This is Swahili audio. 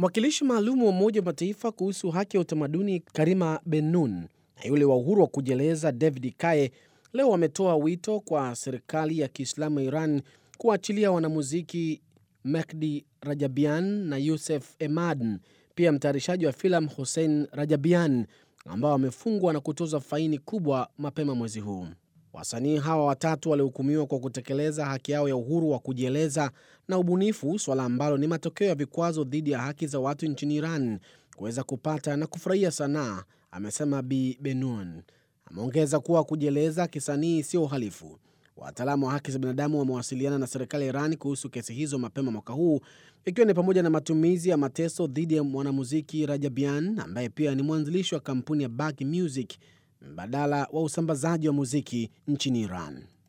Mwakilishi maalum wa Umoja wa Mataifa kuhusu haki ya utamaduni Karima Bennun na yule wa uhuru wa kujieleza David Kaye leo wametoa wito kwa serikali ya Kiislamu ya Iran kuwaachilia wanamuziki Mehdi Rajabian na Youssef Emadan, pia mtayarishaji wa filamu Hossein Rajabian ambao wamefungwa na kutozwa faini kubwa mapema mwezi huu. Wasanii hawa watatu walihukumiwa kwa kutekeleza haki yao ya uhuru wa kujieleza na ubunifu, suala ambalo ni matokeo ya vikwazo dhidi ya haki za watu nchini Iran kuweza kupata na kufurahia sanaa, amesema Bi Benun. Ameongeza kuwa kujieleza kisanii sio uhalifu. Wataalamu wa haki za binadamu wamewasiliana na serikali ya Iran kuhusu kesi hizo mapema mwaka huu, ikiwa ni pamoja na matumizi ya mateso dhidi ya mwanamuziki Rajabian ambaye pia ni mwanzilishi wa kampuni ya Bag Music, mbadala wa usambazaji wa muziki nchini Iran.